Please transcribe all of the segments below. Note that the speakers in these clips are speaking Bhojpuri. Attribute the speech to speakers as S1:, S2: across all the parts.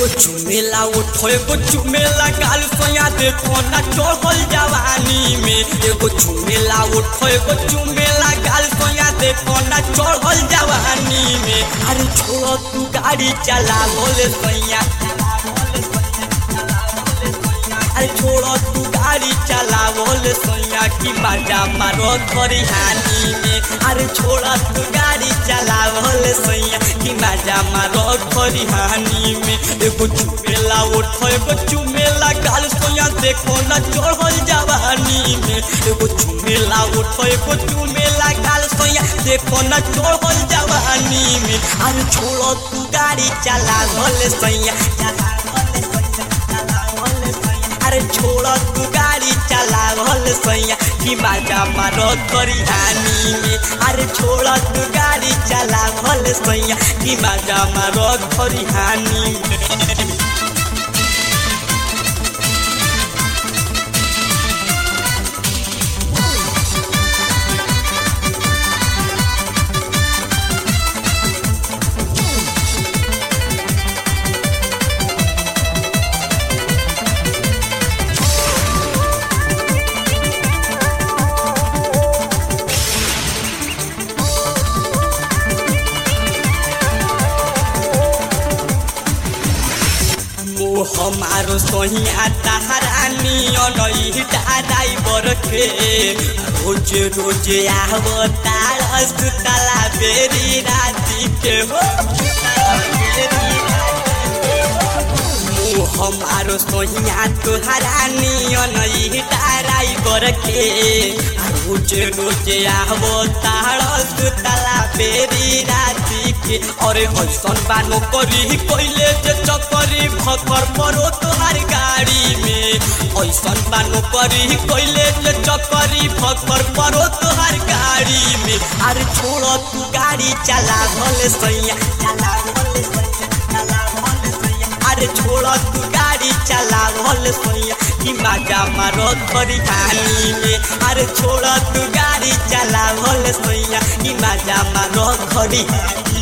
S1: एगो चुमेला उठो एगो चुमेला गाल सोया देखो ना चढ़ल जवानी में एगो चुमेला उठो एगो चुमेला गाल सोया देखो ना चढ़ल जवानी में अरे छोड़ो तू गाड़ी चला बोले सैया अरे छोड़ो तू गाड़ी चला बोले सैया की बाजा मारो थोड़ी हानि में अरे छोड़ो तू गाड़ी चला बोले सैया की बाजा मारो थोड़ी हानि में एगो चुमेला उठो एगो चुमेला गाल सोया देखो ना चढ़ल जवानी में एगो चुमेला उठो एगो चुमेला गाल सोया देखो ना चढ़ल जवानी में अरे छोड़ो तू गाड़ी चला बोले सैया चला बोले सैया चला बोले सैया अरे छोड़ तू गाड़ी चला भल सैया कि बाजा मारो करी हानि में अरे छोड़ तू गाड़ी चला भल सैया कि बाजा मारो करी हानि में मोह हमारो सोहिया तहरानी अनई ड्राइवर के रोज रोज आव तारस तला बेरी राती के हो मोह हमारो सोहिया तुहरानी अनई ड्राइवर के रोज रोज आव तारस तला बेरी राती के अरे हसन बानो करी कोइले जे चकरी फकर परो तोहार गाड़ी में ऐसन बानो करी कोइले जे चकरी फकर परो तोहार गाड़ी में अरे छोड़ो तू गाड़ी चला भले सैया चला भले सैया चला भले सैया अरे छोड़ो तू गाड़ी चला भले सैया कि माजा मारो थोड़ी हानि में अरे छोड़ो तू गाड़ी चला भले सैया कि माजा मारो थोड़ी हानि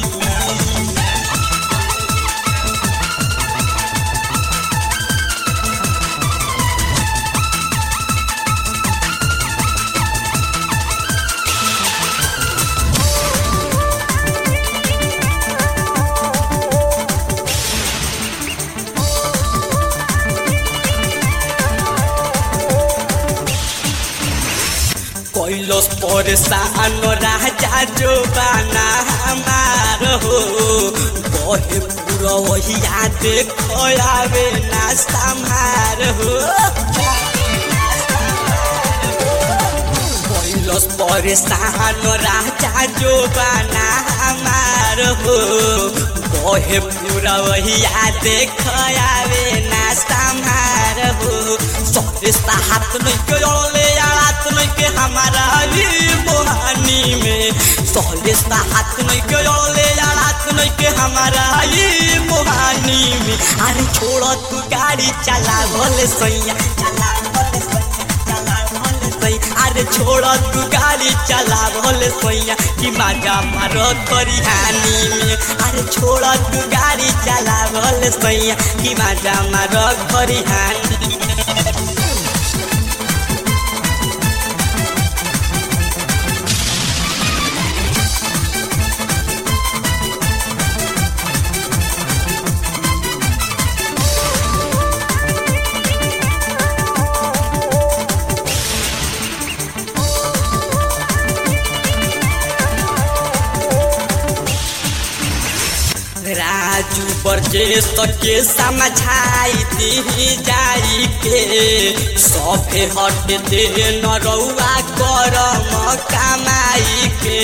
S1: कैलस परेशान राजा जो बाना हमार हो कहे पूरा वही देखो आवे ना संहार हो कैलस परेशान राजा जो बाना हमार हो कहे पूरा वही देखो आवे ना संहार हो सबसे हाथ नहीं के ले रात नहीं के हमारा ही मोहानी में सहले हाथ नहीं के ले रात नहीं के हमारा ही मोहानी में अरे छोड़ो तू गाड़ी चला भले सैया चला भले सैया चला भले सैया अरे छोड़ो तू गाड़ी चला भले सैया कि माजा मारो करी हानि में अरे छोड़ो तू गाड़ी चला भले सैया कि माजा मारो करी हानि में राजू बरजेश के समझाई दी जाई के सफे हट दे न रउआ करम कमाई के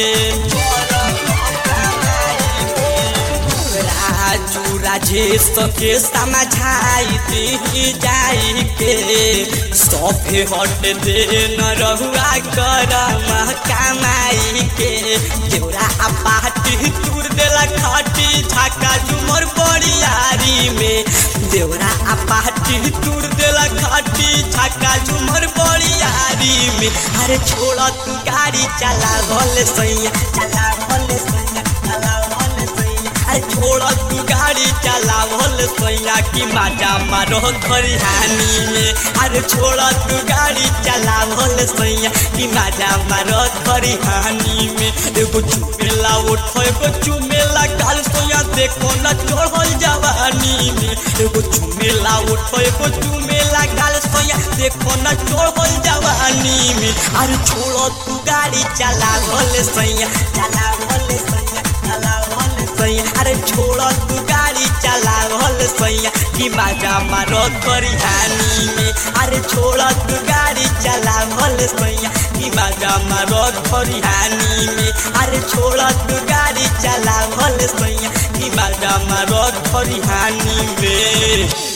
S1: राजू राजेश के समझाई दी जाई के सफे हट दे न रहुआ करम कमाई के देवरा पाटी तूर देला खाटी झाका झुमर बड़ियारी में देवरा आ पाटी तूर देला खाटी झाका झुमर बड़ियारी में अरे छोड़ा तू गाड़ी चला भले सैया चला भले सैया चला भले सैया अरे छोड़ तू गाड़ी चलावल सैया की माजा मारो खरिहानी में अरे छोड़ तू गाड़ी चलावल सैया की माजा मारो खरिहानी में एगो चुमेला उठो एगो चुमेला काल सोया देखो न चढ़ल जवानी में एगो चुमेला उठो एगो चुमेला काल सोया देखो न चढ़ल जवानी में अरे छोड़ तू गाड़ी चलावल सैया चलावल सैया चलावल सैया अरे छोड़ तू गाड़ी चलावल सैया कि माजा मारो खरिहानी में अरे छोड़ तू गाड़ी चलावल सैया कि माजा मारो खरिहानी में अरे छोड़ तू गाड़ी चलावल सैया कि माजा मारो खरिहानी में